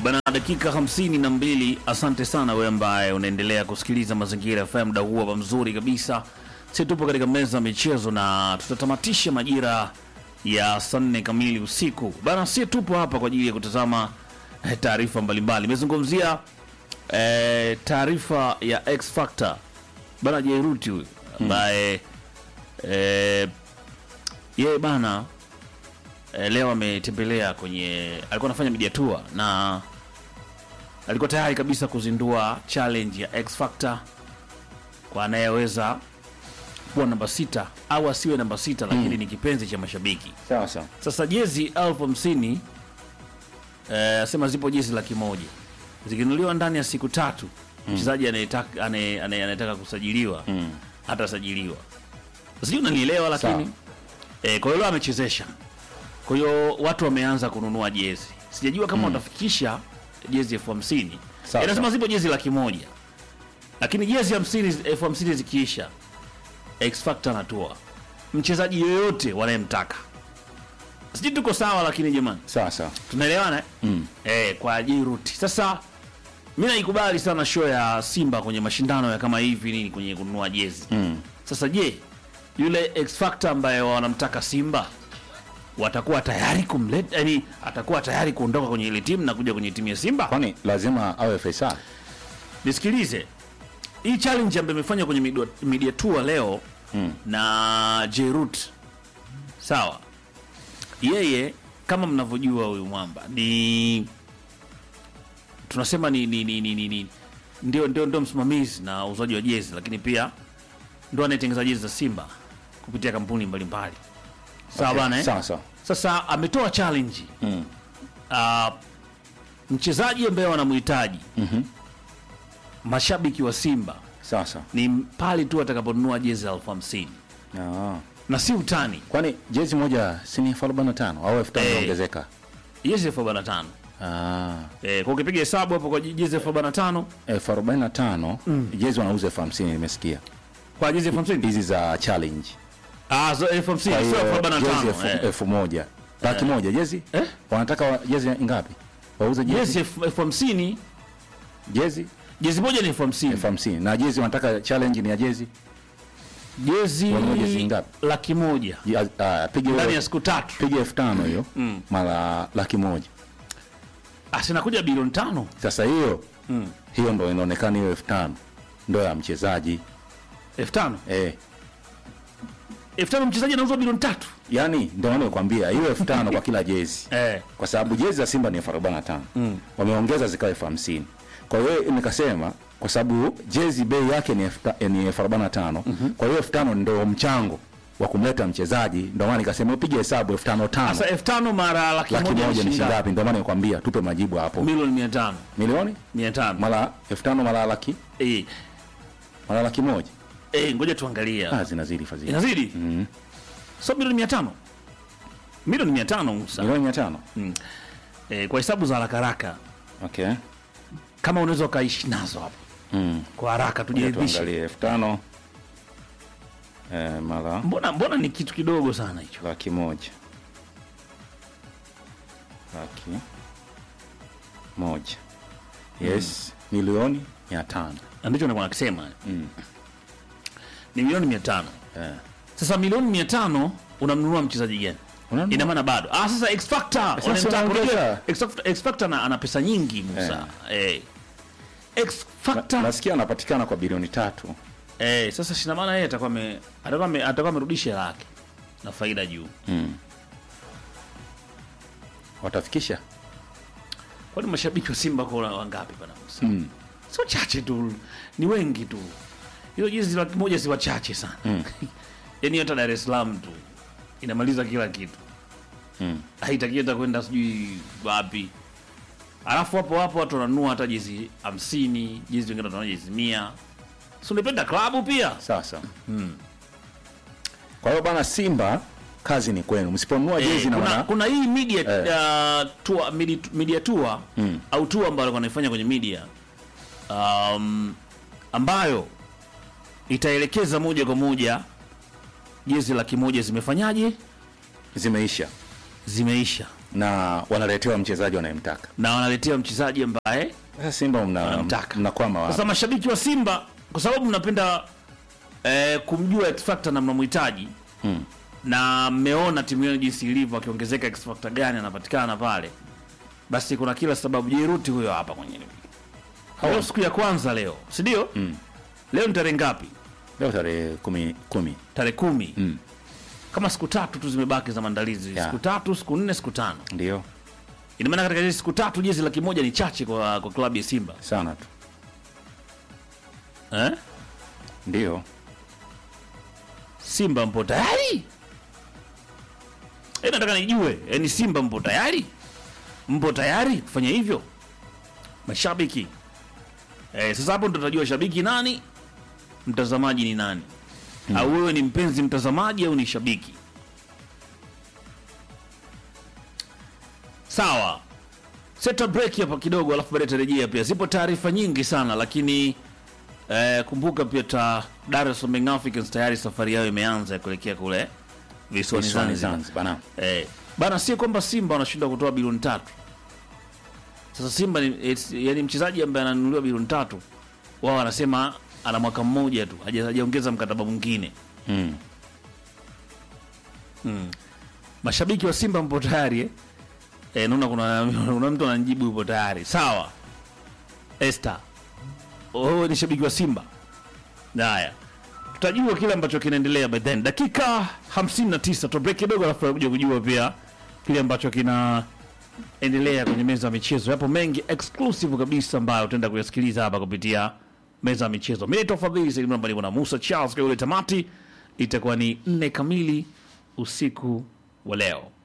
Bana, dakika hamsini na mbili. Asante sana wewe ambaye unaendelea kusikiliza Mazingira FM, muda huu hapa mzuri kabisa. Sisi tupo katika meza ya michezo na tutatamatisha majira ya saa nne kamili usiku. Bana, si tupo hapa kwa ajili ya kutazama eh, taarifa mbalimbali. Imezungumzia eh, taarifa ya X Factor bana, Jairuti huyu ambaye eh, yeye bana eh, leo ametembelea kwenye, alikuwa anafanya media tour na alikuwa tayari kabisa kuzindua challenge ya X Factor kwa anayeweza kuwa namba sita au asiwe namba sita, lakini ni kipenzi cha mashabiki. Sawa sawa. Sasa jezi elfu hamsini eh, asema zipo jezi laki moja zikinunuliwa ndani ya siku tatu, mchezaji anayetaka anaye- anaye- anayetaka kusajiliwa hatasajiliwa. Sijui unanielewa, lakini Sawa. eh, kwa hiyo leo amechezesha, kwa hiyo watu wameanza kununua jezi. Sijajua kama watafikisha jezi elfu hamsini Sawa, inasema sawa. zipo jezi laki moja lakini jezi hamsini elfu hamsini zikiisha X Factor anatoa mchezaji yoyote wanayemtaka. Sijui tuko sawa, lakini jamani, Sawa sawa. tunaelewana eh? Mm. Eh, kwa Jiruti. Sasa mi naikubali sana show ya Simba kwenye mashindano ya kama hivi nini kwenye kununua jezi Mm. sasa je, yule X Factor ambaye wanamtaka Simba watakuwa tayari kumleta, yani atakuwa tayari kuondoka kwenye ile timu na kuja kwenye timu ya Simba? Kwani lazima awe Faisal? Nisikilize, hii challenge ambayo imefanywa kwenye media, media tour leo Mm. na Jerut, sawa, yeye kama mnavyojua huyu mwamba ni tunasema ni, ni, ni, ni, ni, ni ndio, ndio, ndio msimamizi na uuzaji wa jezi, lakini pia ndo anayetengeneza jezi za Simba kupitia kampuni mbalimbali sawa Okay. bana eh? Sawa sawa. Sasa ametoa challenge Mm. uh, mchezaji ambaye wanamhitaji Mhm. mashabiki wa Simba Sawa sawa. ni pale tu atakaponunua jezi elfu hamsini Ah. na si utani, Kwani jezi moja si ni elfu arobaini na tano au elfu tano Eh. inaongezeka? jezi elfu arobaini na tano Ah. eh, kwa ukipiga hesabu hapo kwa jezi elfu arobaini na tano elfu arobaini na tano jezi wanauza elfu hamsini nimesikia kwa jezi elfu hamsini hizi za challenge. ah, so elfu hamsini Kwa sio elfu hiyo arobaini na jezi tano elfu- eh. elfu moja laki moja jezi Eh? wanataka wa- jezi ngapi? Wauze jezi jezi elfu elfu hamsini jezi jezi moja ni elfu hamsini elfu hamsini na jezi wanataka challenge ni ya jezi jezi Wanunua jezi ngapi? laki moja Je- ah, piga ndani ya hiyo- siku tatu piga elfu tano hiyo mara laki moja asinakuja bilioni tano sasa hiyo hiyo ndo inaonekana hiyo elfu tano ndo ya mchezaji elfu tano eh. elfu tano mchezaji anauzwa bilioni tatu yani ndo nakwambia hiyo elfu tano kwa kila jezi eh. kwa sababu jezi za Simba ni elfu arobaini na tano wameongeza zikawa elfu hamsini kwa hiyo nikasema kwa sababu jezi bei yake ni elfu ta- ni elfu arobaini na tano kwa hiyo elfu tano ndo mchango wa kumleta mchezaji ndo maana nikasema upige hesabu elfu tano tano Sasa elfu tano mara laki laki moja moja ni shilingi shilingi ngapi ndo maana nikwambia tupe majibu hapo milioni mia tano milioni mia tano mara elfu tano mara laki eh. mara laki moja Eh, ngoja tuangalie ah, zinazidi fadhili inazidi so milioni mia tano milioni mia tano Musa. milioni mia tano Eh, kwa hesabu za haraka haraka okay kama unaweza ukaishi nazo hapo mm. kwa haraka Ngoja tujiridhishe tuangalie elfu tano eh, mara mbona mbona ni kitu kidogo sana hicho laki moja laki moja yes milioni mia tano Na ndicho nilikuwa nakisema Mm. ni milioni mia tano eh. sasa milioni mia tano unamnunua mchezaji gani Unanunua- ina maana bado ah, sasa X Factor Sasa wanamtaka- unaongeza. unajua, X Factor- X Factor ana, ana pesa nyingi Musa eh. X Factor nasikia anapatikana kwa bilioni tatu eh, sasa shina maana yeye atakuwa ame- atakuwa ame- atakuwa amerudisha hela yake na faida juu mm. watafikisha kwani mashabiki wa Simba kwa wangapi bana Musa mm. sio chache tu, ni wengi tu. Hizo jezi laki moja si wachache sana Mm. yaani hata Dar es Salaam tu inamaliza kila kitu Mm. haitaki hata kwenda sijui wapi. Alafu hapo hapo watu wananunua hata jezi hamsini, jezi wengine wananunua jezi mia. Si unapenda klabu pia? sasa kwa hiyo bana simba kazi ni kwenu msiponunua Eh, jezi na kuna, maana kuna hii media Eh. uh, tour, media, media tour Mm. au tour ambayo wanaifanya kwenye media um, ambayo itaelekeza moja kwa moja jezi laki moja zimefanyaje, zimeisha zimeisha. na wanaletewa mchezaji wanayemtaka. na wanaletea mchezaji ambaye Sasa Simba mna Wanamtaka. mnakwama wapi? sasa mashabiki wa Simba kwa sababu mnapenda eh, kumjua X Factor na mnamhitaji Mm. na mmeona timu yenu jinsi ilivyo, akiongezeka X Factor gani anapatikana pale, basi kuna kila sababu. Jeruti huyo hapa kwenye leo, siku ya kwanza leo, si ndio? Mm. Leo ni tarehe ngapi? Leo tarehe kumi, kumi. Tarehe kumi. Mm. Kama siku tatu tu zimebaki za maandalizi, Ya. siku tatu, siku nne, siku tano. Ndio Ina maana katika hizi siku tatu jezi laki moja ni chache kwa, kwa klabu ya Simba sana tu, eh? ndio Simba mpo tayari? Eh, nataka nijue, yani Simba mpo tayari? Mpo tayari kufanya hivyo mashabiki? Eh, sasa hapo ndo tutajua shabiki nani, mtazamaji ni nani, au wewe ni mpenzi mtazamaji au ni shabiki. Sawa, seta break hapa kidogo, alafu baadaye tarejea. Pia zipo taarifa nyingi sana, lakini Eh, kumbuka pia ta Dar es Salaam Young Africans tayari safari yao imeanza ya kuelekea kule visiwani Visiwani Zanzibar. Zanzibar, naam. Eh, bana, sio kwamba Simba wanashindwa kutoa bilioni tatu. Sasa Simba ni it's, yani mchezaji ambaye ananunuliwa bilioni tatu, wao wanasema ana mwaka mmoja tu, haja- hajaongeza mkataba mwingine. Mm. Mashabiki wa Simba mpo tayari eh? Eh, naona kuna, kuna mtu ananijibu yupo tayari. Sawa. Esther. Wewe ni shabiki wa Simba. Haya. Tutajua kile ambacho kinaendelea by then. Dakika 59 tu break kidogo alafu tutakuja kujua pia kile ambacho kinaendelea kwenye meza ya michezo. Yapo mengi exclusive kabisa ambayo utaenda kuyasikiliza hapa kupitia meza ya michezo. Mimi naitwa Fadhili Said Mwamba niko na Musa Charles kwa yule tamati itakuwa ni nne kamili usiku wa leo.